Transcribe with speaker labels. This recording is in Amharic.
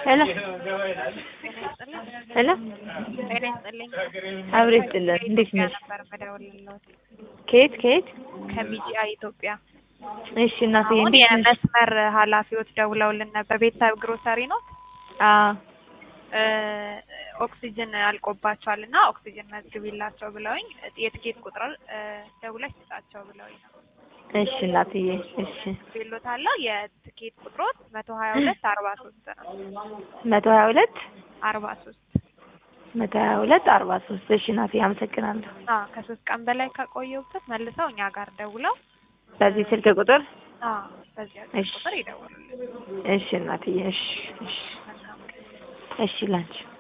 Speaker 1: ሄሎ ሄሎ
Speaker 2: ጤና ይስጥልኝ።
Speaker 1: አብሬ ይስጥልን። እንዴት ነሽ?
Speaker 2: ነበር መደወልልዎት
Speaker 1: ከየት ከየት?
Speaker 2: ከቢጂአይ ኢትዮጵያ።
Speaker 1: እሺ እናትዬ
Speaker 2: አሁን
Speaker 1: እንዴት ነሽ?
Speaker 2: የመስመር ኃላፊዎች ደውለውልን ነበር። ቤተሰብ ግሮሰሪ ነው።
Speaker 1: አዎ
Speaker 2: ኦክሲጅን አልቆባቸዋል እና ኦክሲጅን መዝግቢላቸው ብለውኝ የትኬት ቁጥር ደውለሽ ስጣቸው ብለውኝ ነው።
Speaker 1: እሺ እናትዬ እሺ
Speaker 2: ቤሎት አለ የትኬት ቁጥሮት መቶ ሀያ ሁለት አርባ ሶስት ነው።
Speaker 1: መቶ ሀያ ሁለት
Speaker 2: አርባ ሶስት
Speaker 1: መቶ ሀያ ሁለት አርባ ሶስት እሺ እናትዬ አመሰግናለሁ።
Speaker 2: አዎ ከሶስት ቀን በላይ ከቆየሁበት መልሰው እኛ ጋር ደውለው
Speaker 1: በዚህ ስልክ ቁጥር
Speaker 2: አዎ በዚያ
Speaker 1: እሺ።
Speaker 2: ቁጥር ይደውሉልን።
Speaker 1: እሺ እናትዬ እሺ እሺ
Speaker 2: መልካም ቀን።
Speaker 1: እሺ ላንቺ